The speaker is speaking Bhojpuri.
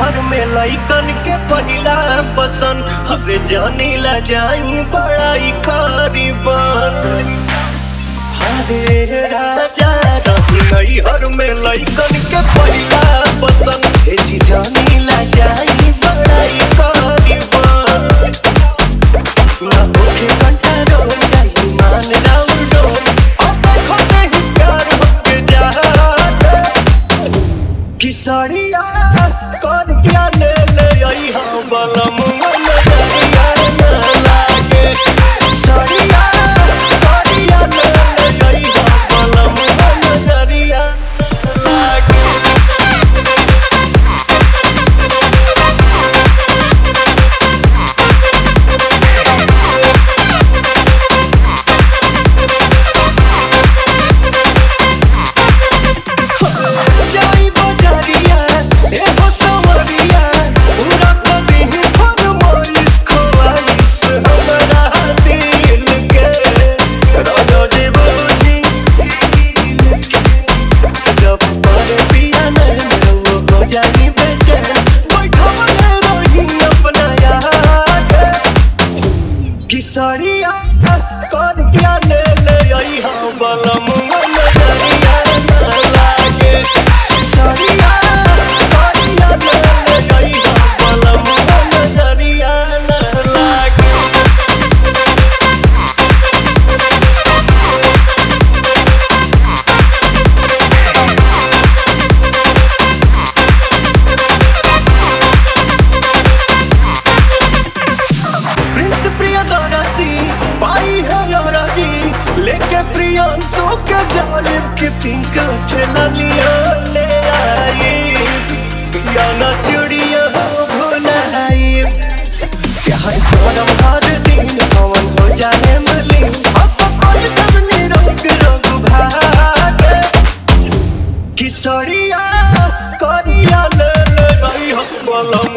हर में लइकन के पहिला पसंद हरे जानी ला जाई बड़ाई करीबन हरे राजा रही नई हर में लइकन के पहिला पसंद हे जी जानी ला जाई बड़ाई करीबन ना होके घंटा रोल जाई मान राउल डोल अब देखो नहीं प्यार होके जा किसरिया कर क्या ले ले आई हाँ बलम नजरिया ना लागे किसरिया कर क्या ले ले आई हाँ बलम नजरिया लागे जाई बजारिया ए हो सवरिया पूरा कदी फरमाइश ख्वाइश हमरा दिल के राजा जी बोली जब पर पिया नहीं वो हो जाई बेचैन बैठा रही अपना यार किसरिया कर क्या ले ले आई हाँ बलम नजरिया ना लागे किसरिया कर क्या ले ले आई हाँ बलम नजरिया ना लागे प्रिंस प्रियदर्शी पाई है राजी लेके प्रियांशु के जालिब के पिंक ठेला लिया ले आई या ना चुड़िया भुलाई प्यार करम हर दिन पवन हो जाए मलिन अब कोई तब निरोग रोग भागे किसरिया करिया ले ले रही हम बोलो